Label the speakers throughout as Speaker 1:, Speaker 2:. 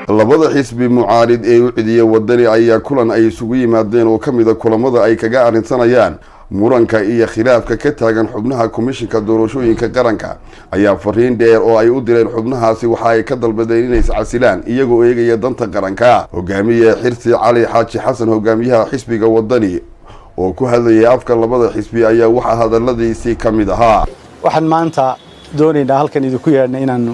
Speaker 1: labada xisbi mucaarid ee u cidiya wadani ayaa kulan ay isugu yimaadeen oo ka mida kulamada ay kaga arrinsanayaan muranka iyo khilaafka ka taagan xubnaha komishinka doorashooyinka qaranka ayaa fariin dheer oo ay u direen xubnahaasi waxa ay ka dalbadeen inay iscasilaan iyagoo eegaya danta qaranka hogaamiye xirsi cali xaaji xasan hogaamiyaha xisbiga wadani oo ku hadlayay afka labada xisbi ayaa waxaa hadaladiisii ka mid ahaa
Speaker 2: waxaan maanta doonaynaa halkan idinku yeedhna inaanu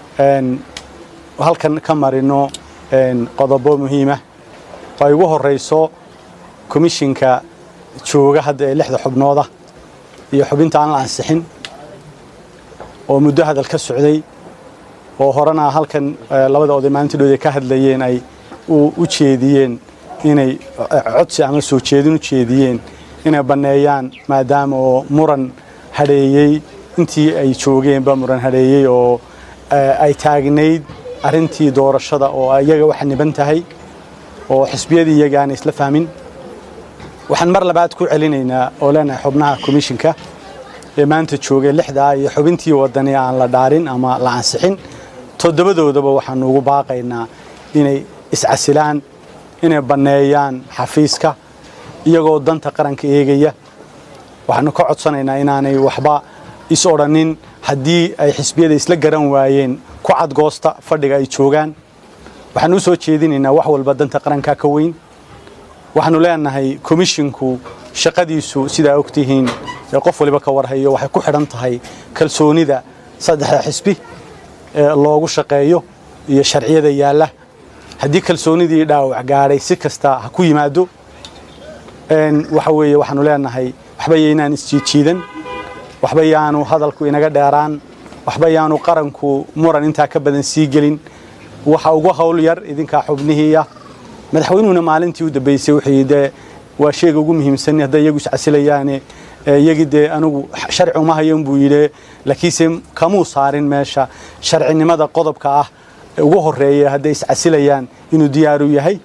Speaker 2: halkan ka marino qodobo muhiima oo ay ugu horeyso komishinka jooga hadda ee lixda xubnooda iyo xubinta aan la ansixin oo muddo hadal ka socday oo horena halkan labada oday maalintiidhood ka hadlayeen ay u jeediyeen inay codsi ama soo jeedin u jeediyeen inay banneeyaan maadaama oo muran hadheeyey intii ay joogeenba muran hadheeyey oo ay taagnayd arrintii doorashada oo iyaga waxa niban tahay oo xisbiyadii iyaga aanay isla fahmin waxaan mar labaad ku celinaynaa oo leenahay xubnaha komishinka ee maanta joogay lixdaa iyo xubintii wadani aan la dhaarin ama la ansixin toddobadoodaba waxaanu ugu baaqaynaa inay iscasilaan inay banneeyaan xafiiska iyagoo danta qaranka eegaya waxaanu ka codsanaynaa inaanay waxba is odhanin haddii ay xisbiyada isla garan waayeen ku cadgoosta fadhiga ay joogaan waxaanu u soo jeedinaynaa wax walba danta qaranka ka weyn waxaanu leenahay komishinku shaqadiisu sidaa ogtihiin ee qof waliba ka warhayo waxay ku xidhan tahay kalsoonida saddexda xisbi ee loogu shaqeeyo iyo sharciyada yaalla haddii kalsoonidii dhaawac gaadhay si kasta ha ku yimaado waxa weeye waxaanu leenahay waxba yaynaan isjiidjiidan waxba yaanu hadalku inaga dheeraan waxba yaanu qaranku muran intaa ka badan sii gelin waxa ugu hawl yar idinkaa xubnihiiya madaxweynuhuna maalintii u dambeysay wuxuu dee waa sheega ugu muhiimsan hadday iyagu iscasilayaane iyagii dee anigu sharci uma hayan buu yidhi laakiinse kamuu saarin meesha sharcinimada qodobka ah ugu horeeya hadday iscasilayaan inuu diyaaru yahay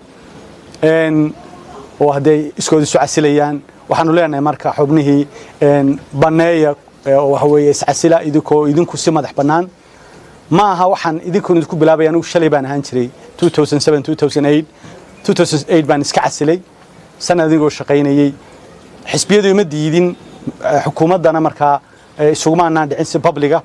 Speaker 2: oo hadday iskood isu casilayaan waxaanu leenahay marka xubnihii banneeya waxa weeye iscasila idinkoo idinku si madax bannaan ma aha waxaan idinkoon idinku bilaabaya anigu shalay baan ahaan jiray 2007 2008 baan iska casilay sanad adigoo shaqaynayey xisbiyadu ima diidin xukuumaddana markaa isuguma anaan dhicin si babliga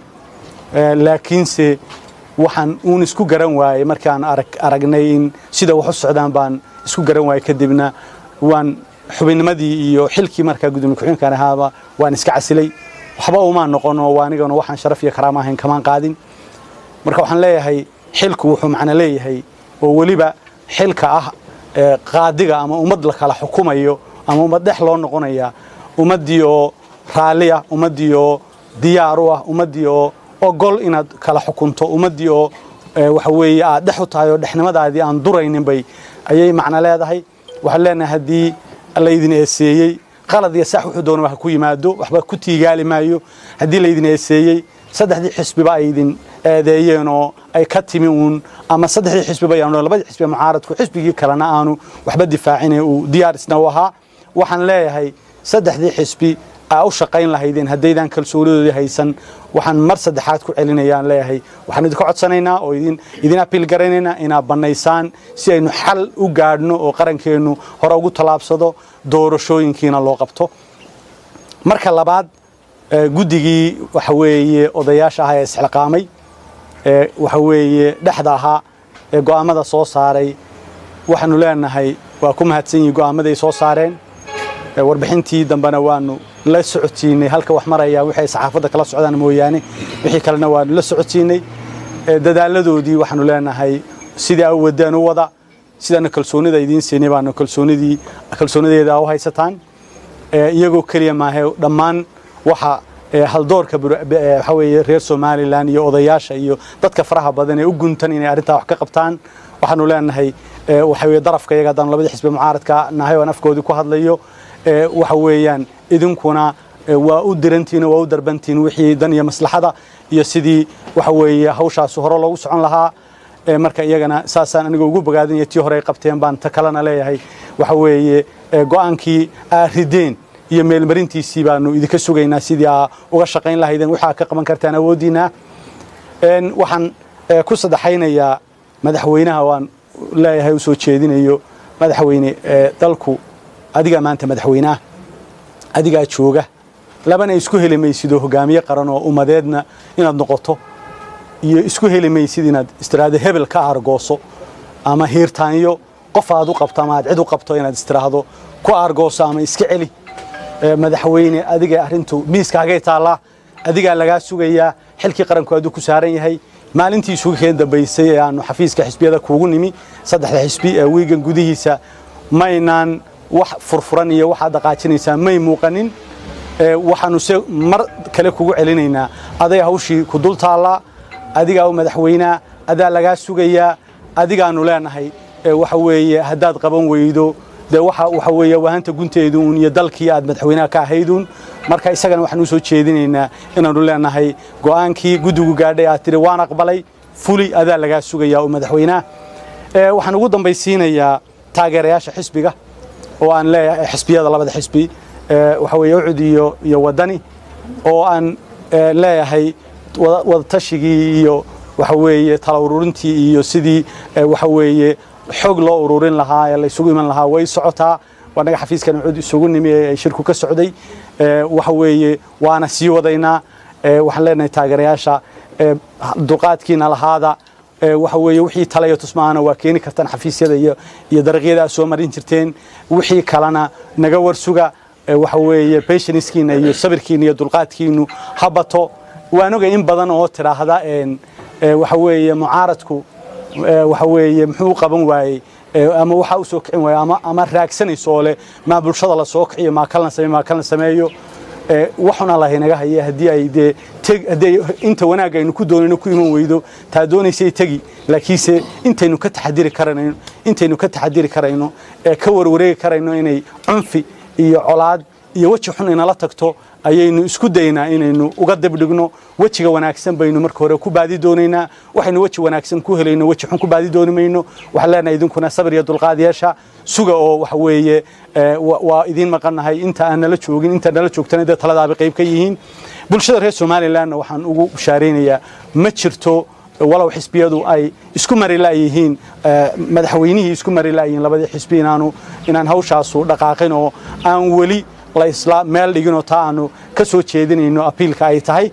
Speaker 2: laakiinse waxaan uun isku garan waayey markaan aragnay in sida wax u socdaan baan isku garan waayey kadibna waan xubinnimadii iyo xilkii markaa gudoomiye ku-xigeenkan ahaaba waan iska casilay waxba umaan noqon oo anigana waxaan sharaf iyo karaama ahayn kamaan qaadin marka waxaan leeyahay xilku wuxuu macno leeyahay oo weliba xilka ah qaadiga ama ummad la kala xukumayo ama ummad dhex loo noqonaya ummaddii oo raalli ah ummaddii oo diyaar u ah ummaddii oo ogol inaad kala xukunto ummaddii oo waxa weeye aad dhex u tahay oo dhexnimadaadii aan duraynin bay ayay macno leedahay waxaan leenahay haddii laydin eeseeyey qalad iyo sax wuxuu doonaba ha ku yimaado waxba ku tiigaali maayo haddii laydin eeseeyey saddexdii xisbiba ay idin eedeeyeen oo ay ka timi uun ama saddexdii xisbiba yaanu labadii xisbi mucaaradku xisbigii kalena aanu waxba difaacine uu diyaar isna u ahaa waxaan leeyahay saddexdii xisbi aa u shaqayn lahaydeen haddaydan kalsoonidoodii haysan waxaan mar saddexaad ku celinayaan leeyahay waxaan idinka codsanaynaa oo idin idin apiil garanaynaa inaad bannaysaan si aynu xal u gaadhno oo qarankeennu hore ugu tallaabsado doorashooyinkiina loo qabto marka labaad guddigii waxa weeye odayaasha ahaa ee isxilqaamay ee waxa weeye dhexda ahaa ee go'aammada soo saaray waxaanu leenahay waa ku mahadsan yihin go'aamaday soo saareen warbixintii dambena waanu la socotiinay halka wax maraya wixii ay saxaafadda kala socdaan mooyaane wixii kalena waanu la socotiinay dadaaladoodii waxaanu leenahay sidii a wadaan u wada sidaana kalsoonida idiin siinay baanu kalsoonidii kalsoonideeda u haysataan iyagoo keliya maahe dhammaan waxa haldoorka waxa weeye reer somalilan iyo odayaasha iyo dadka faraha badan ee u guntan inay arrintaa wax ka qabtaan waxaanu leenahay waxa weye darafka iyaga haddaan labadii xisbi mucaaradka nahay oan afkoodii ku hadlayo waxa weeyaan idinkuna waa u dirantiin waa u darbantiin wixii dan iyo maslaxada iyo sidii waxa weeye hawshaas hore loogu socon lahaa marka iyagana saasaan aniga ugu bogaadinaya tii hore ay qabteen baan ta kalena leeyahay waxa weeye go'aankii aa rideen iyo meelmarintiisii baanu idinka sugaynaa sidii aa uga shaqayn lahaydeen waxaa ka qaban kartaan awooddiina waxaan ku saddexaynayaa madaxweynaha waan leeyahay u soo jeedinayo madaxweyne dalku adigaa maanta madaxweyneah adigaa jooga labana isku heli maysidoo hogaamiye qaran oo ummadeedna inaad noqoto iyo isku heli maysid inaad istiraahdo hebel ka aargooso ama hiirtaanyo qof aad u qabto ama aad cid u qabto inaad istiraahdo ku aargooso ama iska celi madaxweyne adiga arrintu miiskaagay taallaa adigaa lagaa sugayaa xilkii qaranku aduu ku saaran yahay maalintii isugu keen dambaysay ee aanu xafiiska xisbiyada kuugu nimi saddexda xisbi ee wiigan gudihiisa maynaan wax furfuran iyo waxaad dhaqaajinaysaa may muuqanin waxaanu se mar kale kugu celinaynaa aday hawshii ku dul taallaa adigaa u madaxweynaa adaa lagaa sugayaa adigaanu leenahay waxa weeye haddaad qaban weydo dee waxa weeye wahanta gunteeduun iyo dalkii aad madaxweynaha ka ahayduun marka isagana waxaan u soo jeedinaynaa inaanu leenahay go'aankii guddigu gaadhay aad tidhi waan aqbalay fuli adaa lagaa sugayaa oo madaxweynaha waxaan ugu dambaysiinayaa taageerayaasha xisbiga oo aan leeyahay xisbiyada labada xisbi waxa weeye ucud iyo iyo waddani oo aan leeyahay wadatashigii iyo waxa weeye tala ururintii iyo sidii waxa weeye xog loo ururin lahaa ee la isugu iman lahaa way socotaa wanaga xafiiskan ucud isugu nimi ee shirku ka socday waxa weeye waana sii wadaynaa waxaan leenahay taageerayaasha duqaadkiina lahaada waxa weeye wixii tala iyo tusmaana waa keeni kartaan xafiisyada iyo iyo dariiqyada aad soo marin jirteen wixii kalena naga warsuga waxa weeye patiencekiina iyo sabirkiina iyo dulqaadkiinu ha bato waan ogay in badan oo tidhaahda waxa weeye mucaaradku waxa weeye muxuu qaban waayey ama waxa u soo kicin waayey ama ama raagsanayso oo leh maa bulshada la soo kiciyo maa kalna sameeyo maa kalna sameeyo waxuna lahay naga haya haddii ay dee haddii inta wanaag aynu ku doonayno ku iman weydo taa doonaysay tegi laakiinse intaynu ka taxadiri karayno intaynu ka taxadiri karayno ee ka warwareegi karayno inay cunfi iyo colaad iyo weji xun inala tagto ayaynu isku daynaa inaynu uga dibdhigno wejiga wanaagsan baynu marka hore ku baadi doonaynaa waxaynu weji wanaagsan ku helayno weji xun ku baadi dooni mayno waxaan leenahay idinkuna sabir iyo dulqaad yeesha suga oo waxa weeye waa idiin maqannahay inta aan nala joogin inta nala joogtana dee taladaaba qayb ka yihiin bulshada reer somalilandna waxaan ugu bushaaraynayaa ma jirto walow xisbiyadu ay isku mari la'yihiin madaxweynihii isku mari la'yihiin labadii xisbi inaanu inaan hawshaasu dhaqaaqin oo aan weli la isla meel dhiginoo taa aanu ka soo jeedinayno apiilka ay tahay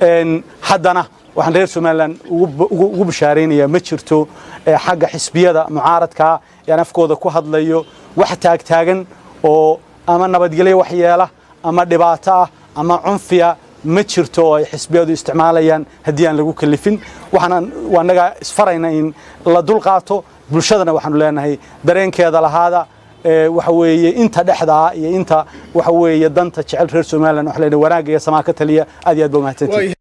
Speaker 2: haddana waxaan reer somalilan ugu bishaaraynayaa ma jirto xagga xisbiyada mucaaradkaa yaan afkooda ku hadlayo wax taagtaagan oo ama nabadgelyo waxyeela ama dhibaato ah ama cunfiya ma jirto oo ay xisbiyadu isticmaalayaan haddii aan lagu kalifin waxaan anaga isfarayna in la dulqaato bulshadana waxaanu leenahay dareenkeeda lahaada waxa weeye inta dhexdaa iyo inta waxa weeye danta jecel reer somaliland waxa leenahay wanaagga iyo samaa ka taliya aad iyo aad ba umahadsantihin